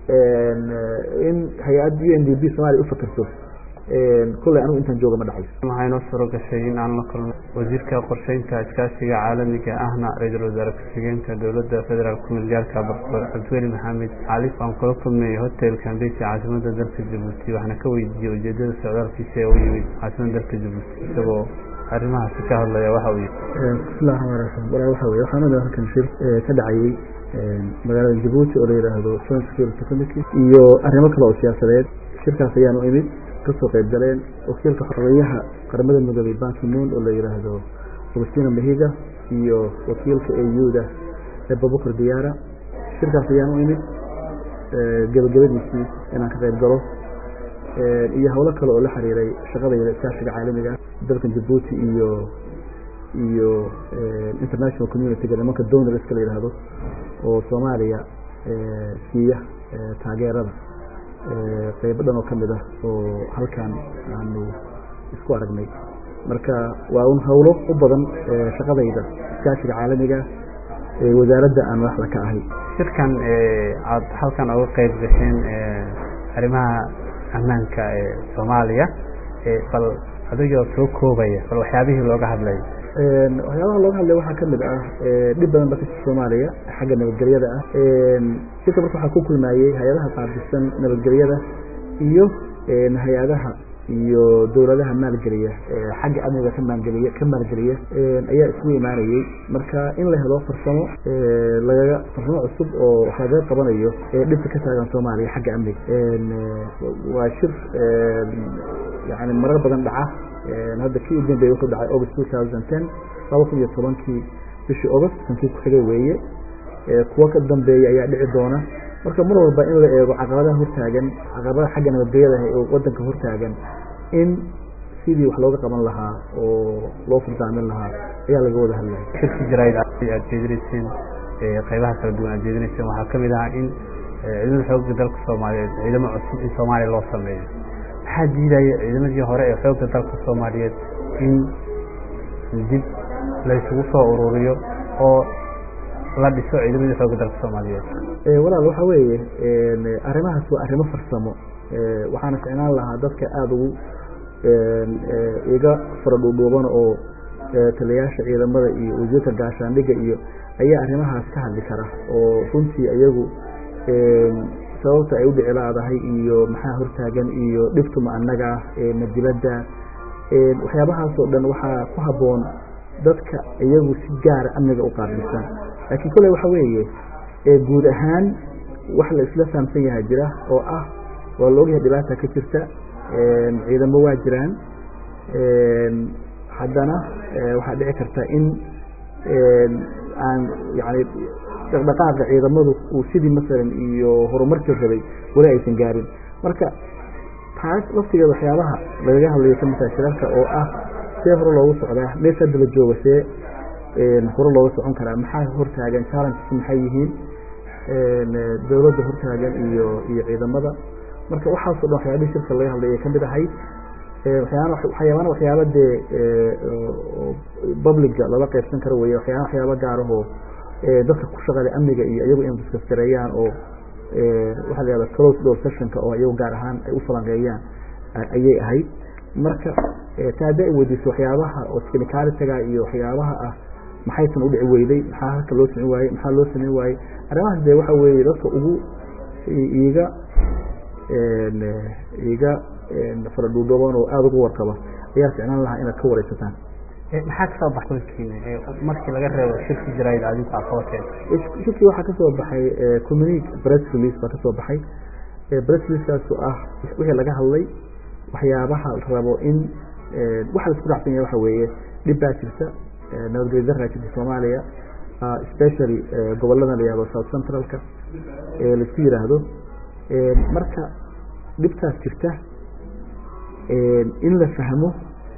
in hay-adda u n d b somalia ufakerto kulley anigu intaan jooga ma dhacayso waxaa inoo suuro gashay in aan la kulno wasiirka qorsheynta iskaashiga caalamiga ahna ra-iisul wasaare ku-xigeenka dowladda federaalk kumeelgaalka bartor cabdiweli maxamed calif aan kula kulmay hotel kambesi caasimada dalka jabuuti waxaana ka weydiiyey ujeedada socdaalkiisa ee u yimid caasimada dalka jabuuti isagoo arrimahaasi ka hadlaya waxa uu yihi bismillahi raxmaan raxiim walaa waxa weye waxaan oda halkan shir ka dhacayey magaalada jabuuti oo la yidhaahdo joint security committee iyo arrimo kale oo siyaasadeed shirkaas ayaan u imid kasoo qayb galeen wakiilka xoreyaha qaramada midoobey bankimuun oo la yidhaahdo agustina mahiga iyo wakiilka auda ebabukar diyaara shirkaas ayaan u imid gebagabadiisii inaan ka qayb galo iyo howlo kale oo la xiriiray shaqadayda iskaashiga caalamiga dalkan jabuuti iyo iyo international community-ga nimanka donorska la yidhaahdo oo soomaaliya siiya taageerada qeybo dhan oo ka mid ah oo halkan aanu isku aragnay marka waa un howlo u badan shaqadayda iskaashiga caalamiga wasaaradda aan madaxda ka ahay shirkan aad halkan uga qeyb gasheen arrimaha ammaanka ee soomaaliya bal adigoo soo koobaya bal waxyaabihii looga hadlay waxyaabaha looga hadlay waxaa kamid ah dhib badan ba kasha soomaaliya xagga nabadgelyada ah shirka marka waxaa ku kulmayey hay-adaha qaabilsan nabadgelyada iyo hay-adaha iyo dowladaha maalgeliya xagga amniga ka maalgeliya ka maalgeliya ayaa isku imaanayey marka in la helo farsamo lagaga farsamo cusub oo wax lagaga qabanayo dhibka ka taagan soomaaliya xagga amniga waa shir yani marar badan dhaca hadda kii u dambeeyey wuxuu dhacay august two thousand ten laba kun iyo tobankii bishii august kankii ku xigay weeye kuwo ka dambeeya ayaa dhici doona marka mar walba in la eego caqabadaha hortaagan caqabadaha xagga nabadgelyada oo wadanka hortaagan in sidii wax looga qaban lahaa oo loo furdaamin lahaa ayaa laga wada hadlaya shirki jarayd aad jeedinayseen qeybaha kala duwan aad jeedinayseen waxaa kamid ahaa in ciidamada xoogga dalka soomaaliyeed ciidamo cusub in soomaaliya loo sameeyo maxaa diidaya ciidamadii hore ee xoogga dalka soomaaliyeed in dib laysugu soo ururiyo oo la dhiso ciidamadii xoogga dalka soomaaliyeed walaal waxa weeye arrimahaas waa arrimo farsamo waxaana ficnaan lahaa dadka aada ugu iga faradhuudhuuban oo taliyayaasha ciidamada iyo wasiirka gaashaandhigga iyo ayaa arrimahaas ka hadli kara oo runtii iyagu sababta ay u dhici laadahay iyo maxaa hortaagan iyo dhibtuma annaga ma dibadda waxyaabahaas oo dhan waxaa ku habboon dadka iyagu si gaara amniga u qaabilsan laakiin kolley waxa weeye guud ahaan wax la isla fahamsan yahay jira oo ah waa la ogyahay dhibaata ka jirta ciidamo waa jiraan haddana waxaa dhici karta in aan yani dhaqdhaqaaqa ciidamadu uu sidii masalan iyo horumarkii rabay weli aysan gaarin marka taas laftigeeda waxyaabaha lagaga hadlayo kamid tahay shirarka oo ah see hore loogu socdaa meesha hadda la jooga see hore looga socon karaa maxaa hortaagan challenges maxay yihiin dowladda hortaagan iyo iyo ciidamada marka waxaasoo dhan waxyaabihii shirka laga hadlaya kamid ahayd waxyaabana waxyaaba dee publica lala qaybsan karo wey waxyaaba waxyaaba gaarahoo dadka ku shaqada amniga iyo iyagu in diskaskareeyaan oo waxaa la yahada close door sessionka oo iyagu gaar ahaan ay u falanqeeyaan ayay ahayd marka ta hadda ay weydiiso waxyaabaha oo technicalitiga iyo waxyaabaha ah maxaysan udhici weyday maxaa halka loo sameyn waayey maxaa loo sameyn waayey arrimahaas dee waxa weeye dadka ugu iiga iiga faradhuudhooban oo aada ugu warqaba ayaa ficnaan lahaa inaad ka wareysataan maxaa kasoo baxay kulkiina markii laga reebo shirki jarayd adinku aqabateen shirkii waxaa kasoo baxay communique press release baa kasoo baxay press releasekaas oo ah wixii laga hadlay waxyaabaha la rabo in waxa la isku raacsan yahay waxa weeye dhib baa jirta nabadgelyo daraa jirta soomaaliya especially gobolada la yihahdo south centralka laisku yiraahdo marka dhibtaas jirta in la fahmo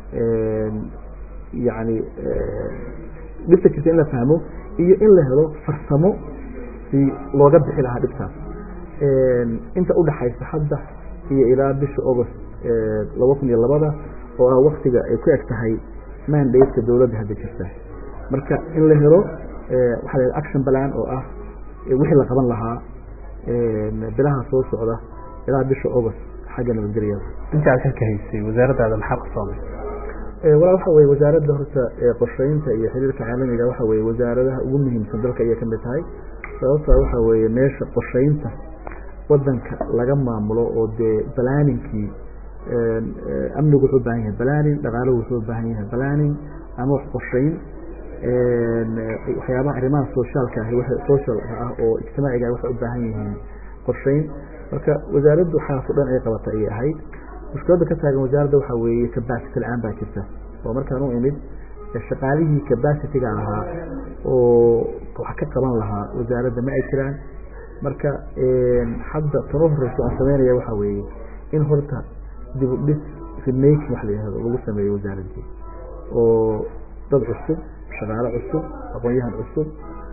yani dhibta jirta in la fahmo iyo in la helo farsamo si looga bixi lahaa dhibtaas inta udhaxaysa hadda iyo ilaa bisha august laba kun iyo labada oo ah waktiga ay ku eg tahay mandate-ka dowladda hadda jirta marka in la helo waxaa la action balan oo ah wixii la qaban lahaa bilaha soo socda ilaa bisha august xagga nabadgelyada inta aad xilka haysay wasaaraddaada maxaa qasoomay walaa waxa weye wasaaradda horta qorsheynta iyo xiriirka caalamiga waxa weye wasaaradaha ugu muhiimsan dalka ayay kamid tahay sababta waxa weye meesha qorsheynta wadanka laga maamulo oo dee balaninkii amnigu wuxuu ubahan yahay balanin dhaqaaluhu wuxuu ubaahan yahay balanin ama wax qorsheyn waxyaabaha arrimaha sociaalka ahi social ah oo ijtimaaciga ah waxay ubaahan yihiin qorsheyn marka wasaaraddu xaas o dhan ay qabata ayay ahayd mushkiladda ka taagan wasaaradda waxa weeye capacity la-aan baa jirta oo markaan u imid shaqaalihii capacity-ga ahaa oo wax ka qaban lahaa wasaaradda ma ay jiraan marka hadda tano horeyso aan sameynaya waxa weeye in horta dib u dhis remaking wax la yihahdo lagu sameeyo wasaaraddii oo dad cusub shaqaale cusub aqoon-yahan cusub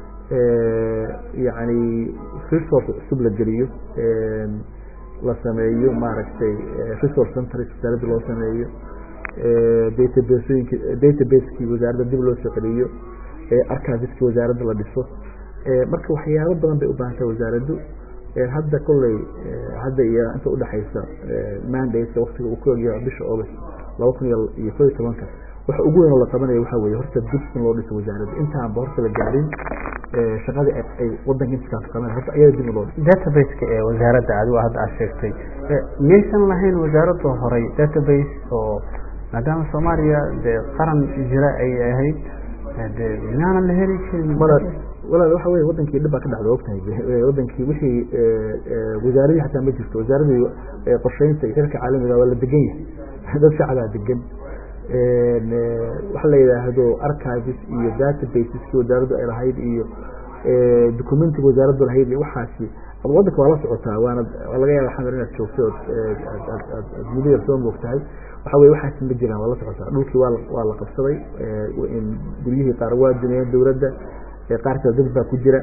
yacni resource cusub la geliyo la sameeyo maaragtay resource centers wasaaradda loo sameeyo databasooyinki database-kii wasaaradda dib loo soo celiyo archiveski wasaaradda la dhiso marka waxyaabo badan bay u baahan tahay wasaaraddu hadda kolley hadda iyo inta udhexaysa mandate waktiga uu ku egyaho bisha august laba kun iyo ko iyo tobanka waxa ugu weyn oo la qabanaya waxa weye horta dib in loo dhiso wasaaradda intaanba horta la gaarin shaqadii ay wadanka intiskaas qaban horta ayada dib in loo dhiso database-ka ee wasaaradda adigo hadda aad sheegtay miyaysan lahayn wasaaradda horey database oo maadaama soomaaliya dee qaran jira ay ahayd de minaanan la heli jirin walaal waxa wey wadankii dhib baa ka dhacda ogtahay wadankii wixii wasaaradii xataa ma jirto wasaaradii qorsheynta iyo xirka caalamiga waa la degan yahay dad shacabaa degan waxa la yidhaahdo archives iyo databaseski wasaaraddu ay lahayd iyo documentiga wasaaraddu lahayd iyo waxaasi wadanka waa la socotaa waana laga yaaba xamar inaad joogto ood aad muddo yar soo moogtahay waxa weye waxaasi ma jiraan waa la socotaa dhulkii waa waa la qabsaday guryihii qaar waa duniyeen dowladda qaar kale dad baa ku jira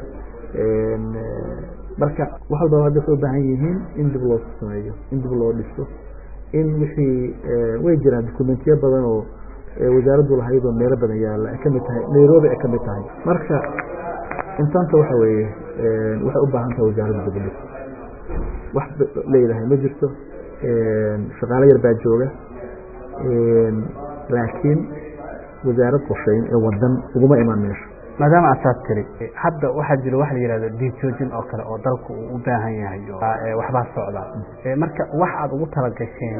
marka wax walba hadda waxay ubaahan yihiin in dib loo sameeyo in dib loo dhiso in wixii way jiraan documentiyo badan oo wasaaraddu lahayd oo meelo badan yaalla ay kamid tahay nairobi ay kamid tahay marka intaanta waxa weeye waxay u baahan tahay wasaaradda dib u dhis wax leedahay ma jirto shaqaalo yar baa jooga laakiin wasaarad qorsheyn ee wadan uguma imaan meesho maadaama asaad tiri hadda waxaa jira waxa la yihahdo dijoojin oo kale oo dalku uu u baahan yahay waxbaa socda marka wax aad ugu talagasheen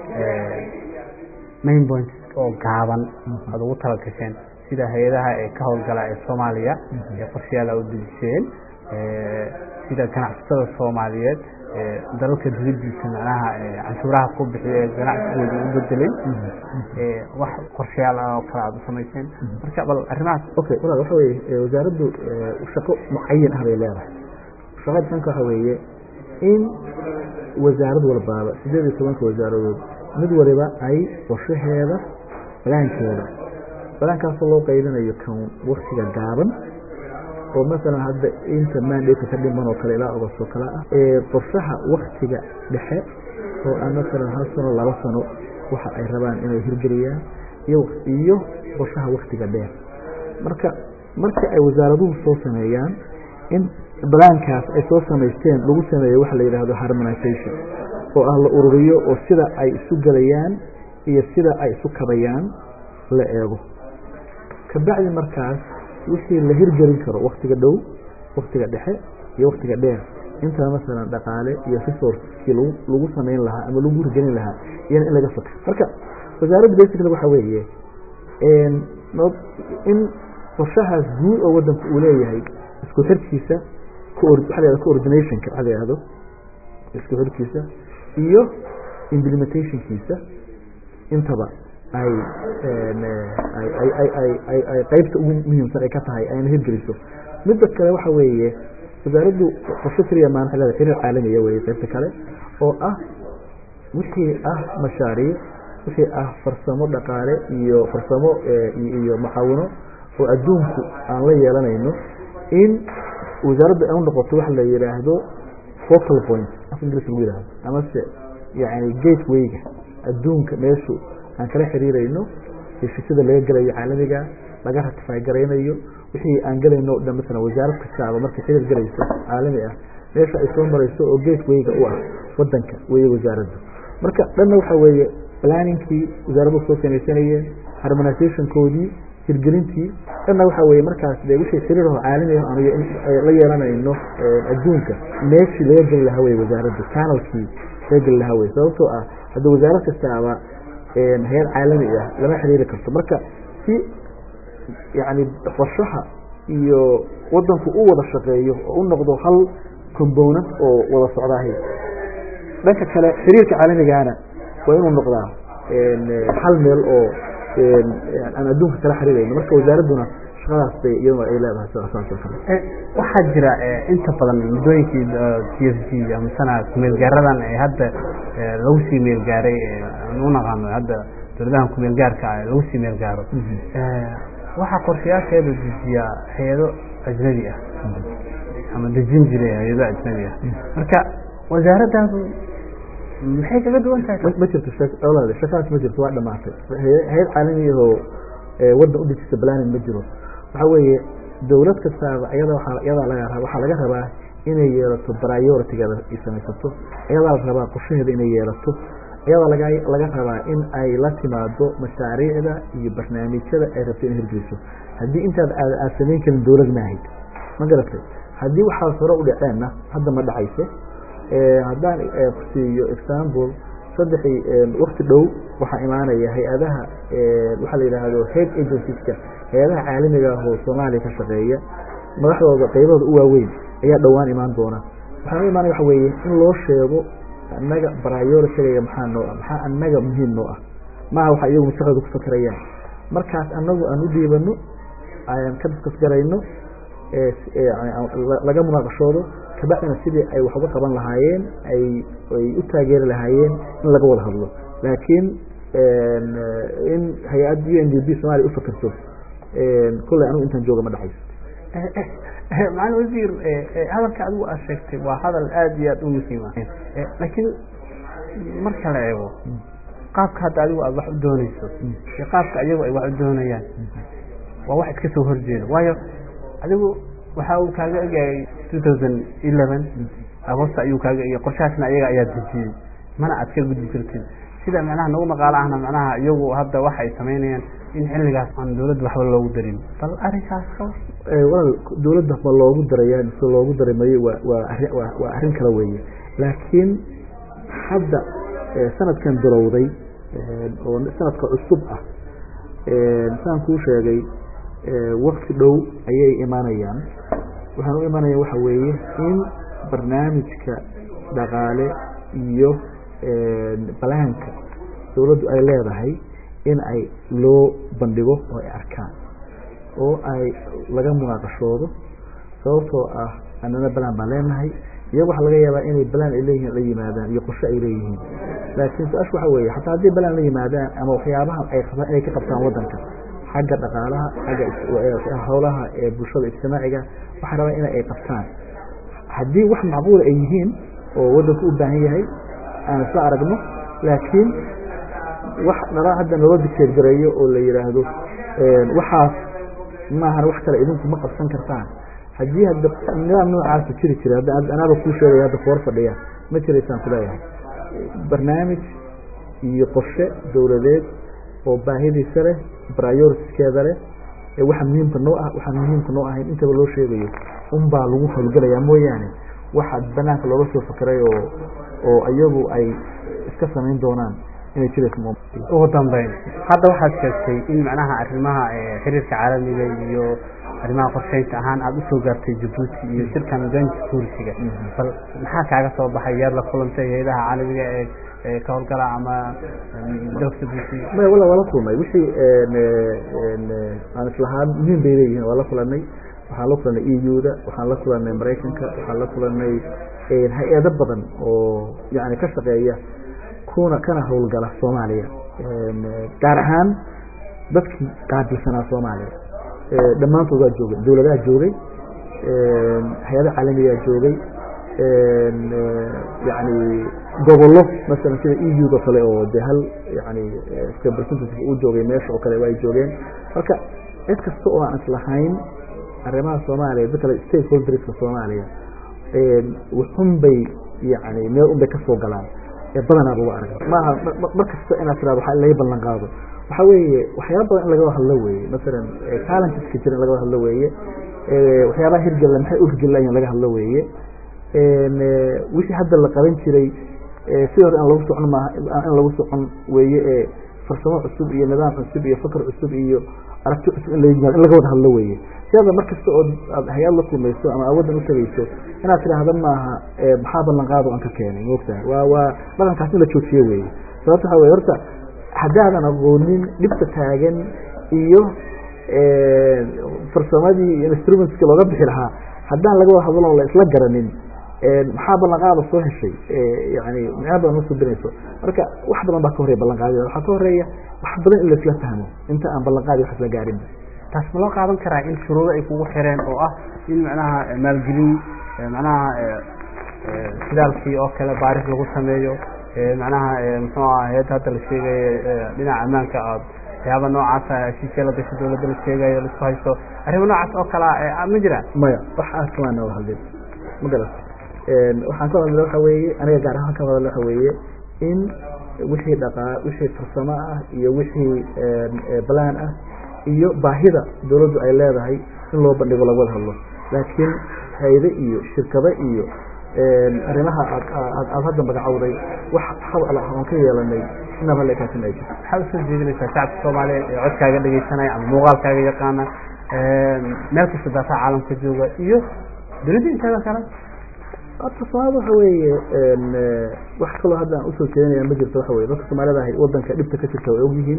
main points oo gaaban aad ugu talagasheen sida hay-adaha ee ka howlgala ee soomaaliya ee qorshayaal a u dejiseen sida ganacsatada soomaaliyeed dalalka dibadiisa macnaha canshuuraha ku bixiya ee ganacsigooda u bedelin wax qorshayaal ah oo kale aada u samayseen marka bal arrimahaas okay walaal waxa weye wasaaraddu shaqo mucayan ah bay leedahay shaqada dhanka waxa weeye in wasaarad walbaaba sideed iyo tobanka wasaaradood mid waliba ay qorshaheeda balaankeeda balaankaasoo loo qaybinayo kan waktiga gaaban oo masalan hadda inta mandate ka dhiman oo kale ilaa ogost oo kale ah qorshaha waktiga dhexe oo ah masalan hal sano laba sano waxa ay rabaan inay hirgeliyaan iyo iyo qorshaha waktiga dheer marka marka ay wasaaraduhu soo sameeyaan in balaankaas ay soo samaysteen lagu sameeyo waxa la yidhaahdo harmonization oo ah la ururiyo oo sida ay isu gelayaan iyo sida ay isu kabayaan la eego kabacdi markaas wixii la hirgelin karo waktiga dhow waktiga dhexe iyo waktiga dheer intaa masalan dhaqaale iyo resourcekii lagu samayn lahaa ama lagu hirgelin lahaa iyana in laga fakr marka wasaaradda basically waxa weeye in qorshahaas guud oo wadanku uu leeyahay isku xirkiisa waxa la coordinationka waxa la yihahdo isku xirkiisa iyo implementationkiisa intaba ay ay qaybta ugu muhiimsan ay ka tahay ayna hirgeliso midda kale waxa weeye wasaaraddu qorsho keliya maan waa leedahay xiriir caalamiya weye qaybta kale oo ah wixii ah mashaariic wixii ah farsamo dhaqaale iyo farsamo iyo mucaawino oo adduunku aan la yeelanayno in wasaaraddu ay u noqoto waxa la yidhaahdo focal point af inglis lagu yihahdo amase yani gatewayga adduunka meeshu aan kala xiriirayno heshiisyada laga gelayo caalamiga laga ratify garaynayo wixii aan gelayno o dhan masalan wasaarad kastaaba markay xiriir gelayso caalami ah meesha ay soo marayso oo gatewayga u ah wadanka weye wasaaraddu marka dhanna waxa weeye planningkii wasaaraddu soo samaysanayeen harmonizationkoodii hirgelintii dhanna waxa weye markaas de wixii xiriir oo caalami ah aniga in la yeelanayno adduunka meeshii laga geli lahaa weye wasaaraddu canalkii laga geli lahaa weye sababtoo ah hadda wasaarad kastaaba hay-ad caalami ah lama xiriiri karto marka si yani qorshaha iyo wadanku u wada shaqeeyo oo u noqdo hal component oo wada socdaahay dhanka kale xiriirka caalamigana waa inuu noqdaa hal meel oo aan adduunka kala xiriirayno marka wasaaradduna shaqadaas bay iyaduna ay leedahay saas oo kale waxaa jira inta badan muddooyinkii t f g amasana kumeelgaaradan ee hadda lagu sii meelgaaray aan u naqaano hadda dowladahan kumeelgaarka ah lagu sii meelgaaro waxaa qorshayaasheeda dejiyaa hay-ado ajnabi ah ama dejin jiray hay-ado ajnabi ah marka wasaaraddaadu maxay kaga duwan tahay ma jirto shakaas ma jirto waa dhamaatay hay-ad caalami ahoo waddan u dejisa planning ma jiro waxa weeye dowlad kastaaba iyada waa iyadaa laga waxaa laga rabaa inay yeelato prioritigeeda ay samaysato iyadaa la rabaa qorshaheeda inay yeelato iyadaa laga laga rabaa in ay la timaado mashaariicda iyo barnaamijyada ay rabto inay hirgeliso haddii intaad aad samayn karin dowlad maahayd ma garatay haddii waxaas hore u dhaceenna hadda ma dhacayso haddaan kusiiyo example saddexii wakti dhow waxaa imaanaya hay-adaha waxaa la yidhaahdo head agencies-ka hay-adaha caalamiga ah oo soomaaliya ka shaqeeya madaxdooda qaybahooda u waaweyn ayaa dhowaan imaan doona waxaan u imaanaya waxa weeye in loo sheego annaga prioritiga maxaa noo ah maxaa annaga muhiim noo ah maaha waxa iyagu maskaxdooda ku fakerayaan markaas annagu aan u dhiibano aan ka diskas garayno laga munaaqashoodo kabacdina sidii ay wax uga qaban lahaayeen ay ay u taageeri lahaayeen in laga wada hadlo laakiin in hay-ad u n d b somaaliya ufakerto kolley anigu intaan jooga ma dhexayso macalin wasiir hadalka adigu aad sheegtay waa hadal aada iyo aada u muhiima laakiin marka la eego qaabka hadda adigu aad wax u dooneyso iyo qaabka iyagu ay wax u doonayaan waa wax iska soo horjeeda waayo adigu waxa uu kaaga egayay two thousand eleven agosta ayuu kaaga egay qorshahaasna iyaga ayaa dejiyey mana aad ka gudbi kartid sida macnaha nagu maqaalo ahna macnaha iyagu hadda waxa ay samaynayaan in xilligaas aan dawladda waxba loogu darin bal arrinkaas ka walaal dawladda ma loogu daraya mise loogu dari mayo waa waa arrin waa waa arrin kale weeye laakiin hadda sanadkan bilowday oo sanadka cusub ah saan kuu sheegay wakti dhow ayay imaanayaan waxaan u imanaya waxa weeye in barnaamijka dhaqaale iyo balaanka dawladdu ay leedahay in ay loo bandhigo oo ay arkaan oo ay laga munaaqashoodo sababtoo ah anana balaan baan leenahay iyagu waxaa laga yaabaa inay balaan ay leeyihiin la yimaadaan iyo qorshe ay leeyihiin laakiin su-aasha waxa weeye xataa haddii balaan la yimaadaan ama waxyaabaha ay qabaan inay ka qabtaan waddanka xagga dhaqaalaha xagga howlaha ee bulshada ijtimaaciga waxaa rabaa in ay qabtaan haddii wax macquula ay yihiin oo waddanku u baahan yahay aan isla aragno laakiin wax nala hadda naloo dicteergareeyo oo la yidhaahdo waxaas maahan wax kale idinku ma qabsan kartaan haddii hadda nidaam noocaasa jiri jira anaaba kuu sheegaya hadda foor fadhiya ma jiraysaan kuleeyahay barnaamij iyo qorshe dowladeed oo baahidiisa leh prioritiskeeda leh waxa muhiimka noo ah waxaan muhiimka noo ahayn intaba loo sheegayo unbaa lagu hawlgelayaa mooyaane waxa banaanka looga soo fakeray oo oo iyagu ay iska samayn doonaan inay jirayso ugu dambeyn hadda waxaad sheegtay in macnaha arrimaha xiriirka caalamiga iyo arrimaha qorsheynta ahaan aada usoo gaartay jabuuti iyo shirkan joint security-ga bal maxaa kaaga soo baxay yaad la kulantay hay-adaha caalamiga ee ka howlgala ama dalka jabuuti maya wala waa la kulnay wixii aan islahaan muhiim bay leeyihiin waa la kulanay waxaan la kulanay e u da waxaan la kulanay maraykanka waxaan la kulanay hay-ado badan oo yani ka shaqeeya kuna kana howlgala soomaaliya gaar ahaan dadkii qaabilsanaa soomaaliya dhammaantood waa joogay dawladaha joogay hay-adaha caalamigaa joogay yani gobollo masalan sida e u da kale oo de hal yani representative uu joogay meesha oo kale waa ay joogeen marka cid kasta oo aan islahayn arrimaha soomaaliya da kale stakeholderska soomaaliya wuxun bay yani meel un bay kasoo galaan badanaaba u arag maaha mar kasta inaad tirado waa laga ballan qaado waxa weeye waxyaaba badan in laga hadlo weeye masalan talenteska jira in laga hadlo weeye waxyaabaha hirgalla maxay u hirgelayan laga hadlo weeye wixii hadda la qaban jiray si hore in lagu socon maaha in lagu socon weeye ee farsamo cusub iyo nidaam cusub iyo fakr cusub iyo aragti cusub in in laga wada hadlo weeye sidaada mar kasta oo aad hay-ad la kulmayso ama awaddan utagayso inaad tidhaahda maaha maxaa ballan qaado aan ka keenay moogtaha waa waa dhaqankaas in la joojiyo weeye sababta waxa weye horta haddaadan aqoonin dhibta taagan iyo farsamadii iyo instrumentski looga bixi lahaa haddaan laga wada hadlo la isla garanin maxaa ballanqaada soo heshay yani micno badan ma subinayso marka wax badan baa ka horreya ballanqaadida waxaa ka horeeya wax badan in laisla fahmo inta aan ballanqaadi wax isla gaarin taas ma loo qaadan karaa in shuruudo ay kugu xireen oo ah in macnaha maalgelin macnaha sidaalkii oo kale baaris lagu sameeyo macnaha muxuu aha heeta hadda la sheegayo dhinaca ammaanka aad waxyaaba noocaasa heshiisya la gasho dawladda la sheegayo laisku haysto arrimo noocaas oo kalea ma jiraan maya wax aad kamaan nooga hadlin ma garat waxaan ka hadla waxa weeye aniga gaar ahaan ka hadla waxa weeye in wixii dhaqaa wixii farsamo ah iyo wixii balaan ah iyo baahida dawladdu ay leedahay in loo bandhigo laga wada hadlo laakiin hayde iyo shirkado iyo arrimaha aad aad hadda magacowday wax hadal ah oon ka yeelanay inaba la ekaasin ay jirto maxaad usoo jeedinaysaa shacabka soomaaliyeed ee codkaaga dhegeysanaya ama muuqaalkaaga yaqaana meel kasta daafaha caalamka jooga iyo dunida inteeda kale horta soomaalida waxa weeye wax kaloo hadda aan usoo jeedinaya ma jirto waxa weye dadka soomaalida ahay wadanka dhibta ka jirta way ogyihiin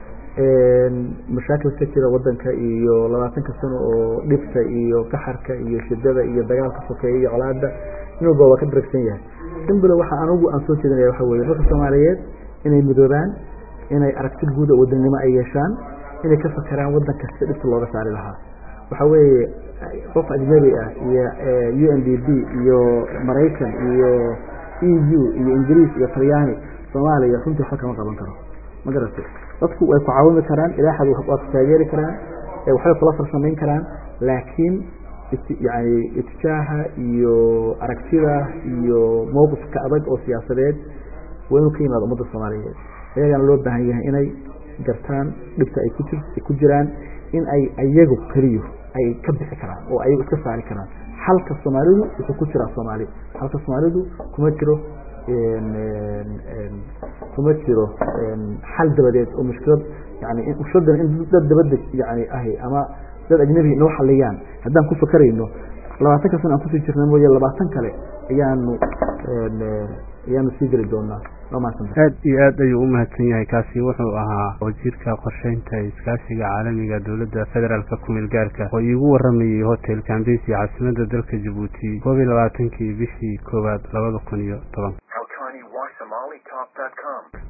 mashaakil ka jira wadanka iyo labaatanka sano oo dhibta iyo kaxarka iyo shidada iyo dagaalka sokeeya iyo colaada in walba waa ka daragsan yahay simbilo waxa anugu aan soo jeedinaya waxa weye dadka soomaaliyeed inay midoobaan inay aragti guud oo wadannimo ay yeeshaan inay ka fakeraan wadan kasta dhibta looga saari lahaa waxa weeye qof ajnabi ah iyo u n d b iyo maraykan iyo e u iyo ingiriis iyo talyaani soomaaliya runtii waxba kama qaban karo ma garatay dadku way ku caawimi karaan ilaaxad waa ku taageeri karaan waxbay kula farsamayn karaan laakiin yani itijaaha iyo aragtida iyo mowqifka adag oo siyaasadeed waa inuu ka yimaado ummadda soomaaliyeed ayagana loo baahan yahay inay gartaan dhibta ay kuji ay ku jiraan in ay ayagu keliyo ay ka bixi karaan oo ayagu iska saari karaan xalka soomaalidu wuxuu ku jiraa soomaali xalka soomaalidu kuma jiro kuma jiro xal dabadeed oo mushkilad yani mushkiladan in dad dabada yani ahi ama dad ajnabi noo xaliyaan haddaan ku fakarayno labaatanka sana aan kusii jirna mooye labaatan kale ayaanu ayaanu sii geli doonaa aad iyo aad ayuu umahadsan yahay kaasi wuxuu ahaa wasiirka qorsheynta iskaashiga caalamiga dowladda federaalka kumeel gaarka oo iigu waramayey hotel kambesi caasimada dalka jabuuti koob iyo labaatankii bishii koowaad labada kun iyo toban